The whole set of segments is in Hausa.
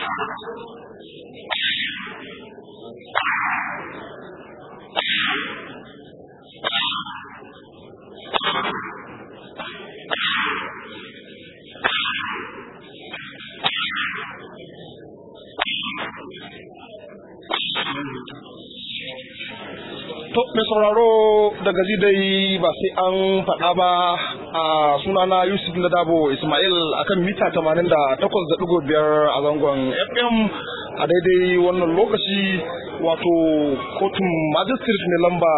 To, mai sauraro daga dai ba sai an faɗa ba a sunana Yusuf na Dabo Ismail akan mita 88.5 a zangon FM a daidai wannan lokaci wato kotun magistrate mai lamba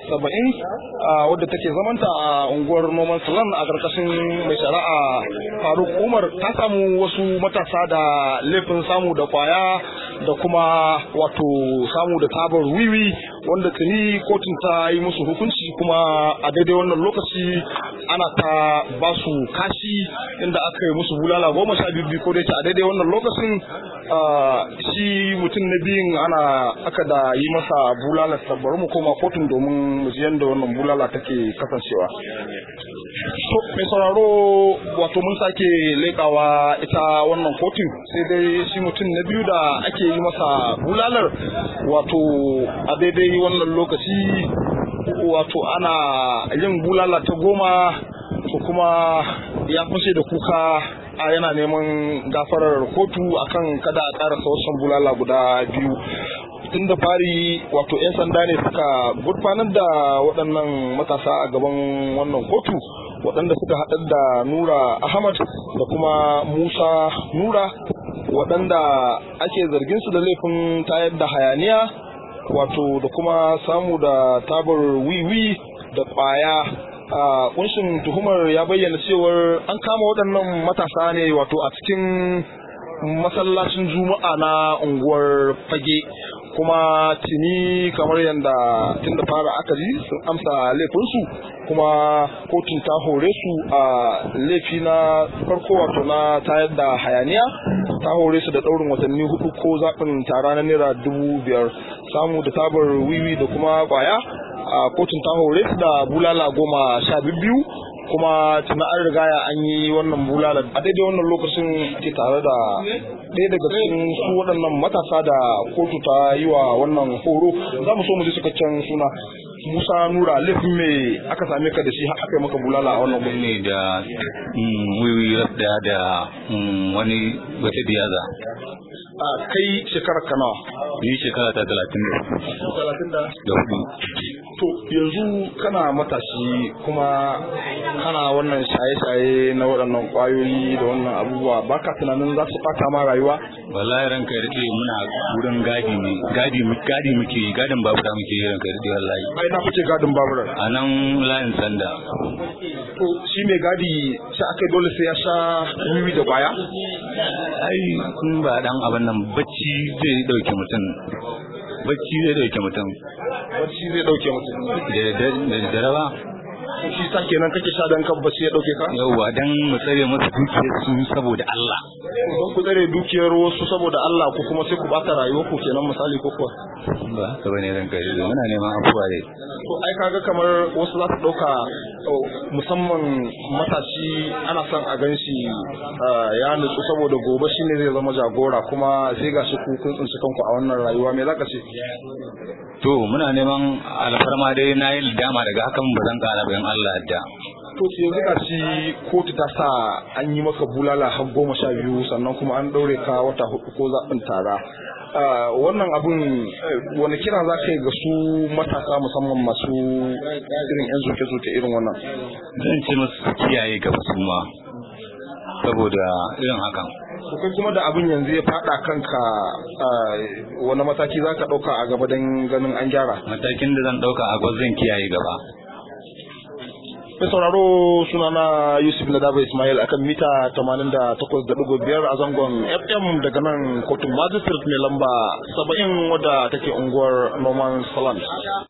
70 wadda take zamanta a unguwar noman salon a ƙarƙashin mai shari'a faruk umar ta samu wasu matasa da laifin samu da kwaya da kuma wato samu da tabar wiwi wanda tuni kotun ta yi musu hukunci kuma a daidai wannan lokaci ana ta ba su kashi inda aka yi musu bulala goma sha biyu ko da a daidai wannan lokacin shi mutum na biyun ana aka da yi masa bulala bari mu koma kotun domin mu ji yadda wannan bulala take kasancewa to mai sauraro wato mun sake leƙawa ita wannan kotun sai dai shi mutum na biyu da ake yi masa bulalar wato a daidai wannan lokaci wato ana yin bulala ta goma ko kuma ya fashe da kuka a yana neman gafarar kotu akan kada a ƙara wasan bulala guda biyu tun da fari wato 'yan sanda ne suka gurfanar da waɗannan matasa a gaban wannan kotu waɗanda suka haɗar da nura ahmad da kuma musa nura waɗanda ake zargin su da laifin tayar da hayaniya wato da kuma samu da tabar wiwi da ƙwaya a kunshin tuhumar ya bayyana cewar an kama waɗannan matasa ne wato a cikin masallacin juma'a na unguwar fage kuma tuni kamar yadda tun da fara aka ji sun amsa laifinsu kuma kotun ta hore su a laifi na farko wato na tayar da hayaniya ta hore su da ɗaurin watanni hudu ko zaɓin tara na naira dubu biyar samu da tabar wiwi da kuma kwaya a kotun ta hore su da bulala goma sha biyu kuma tuna an rigaya an yi wannan bulala a daidai wannan lokacin ke tare da ɗaya daga cikin su waɗannan matasa da kotu ta yi wa wannan horo za mu so mu ji cikakken suna Musa Nura laifin me aka same ka da shi aka yi maka bulala a wannan ne da wiwi da da wani wata biyaza a kai shekarar ka nawa ni shekara ta talatin talatin da da hudu to yanzu kana matashi kuma kana wannan shaye-shaye na waɗannan ƙwayoyi da wannan abubuwa baka tunanin za su ɓata ma rayuwa wallahi ranka ya rike muna wurin gadi ne gadi gadi muke yi gadin babura muke yi ranka ya rike wallahi ai na fice gadin babura a nan layin sanda to shi mai gadi sai aka dole sai ya sha wiwi da kwaya ai kun ba dan abin nan bacci zai dauke mutum bacci zai dauke mutum bacci zai dauke mutum da dare ba shi sa kenan kake sha dan kan bacci ya dauke ka yauwa dan mu tsare musu dukiyar su saboda Allah don ku tsare dukiyar wasu saboda Allah ko kuma sai ku bata rayuwar ku kenan misali ko kuwa ba haka bane ranka ya rike muna neman afuwa dai to ai kaga kamar wasu za su dauka musamman matashi ana son a gan shi ya nutsu saboda gobe shine zai zama jagora kuma sai ga shi ku kun tsinci kanku a wannan rayuwa me zaka ce to muna neman alfarma dai na yi dama daga hakan ba zan kara bayan Allah da to yanzu ga shi kotu ta sa an yi maka bulala har goma sha biyu sannan kuma an daure ka wata hudu ko zaɓin tara wannan abun wani kira za ka yi ga su matasa musamman masu irin yan zuke-zuke irin wannan zan ce musu kiyaye gaba su ma saboda irin hakan kai kuma da abin yanzu ya fada kanka wani mataki za ka ɗauka a gaba don ganin an gyara matakin da zan ɗauka a gaba zan kiyaye gaba mai sauraro sunana yusuf na daba ismail akan mita 88.5 a zangon fm daga nan kotun magistrate mai lamba 70 wadda take unguwar norman salant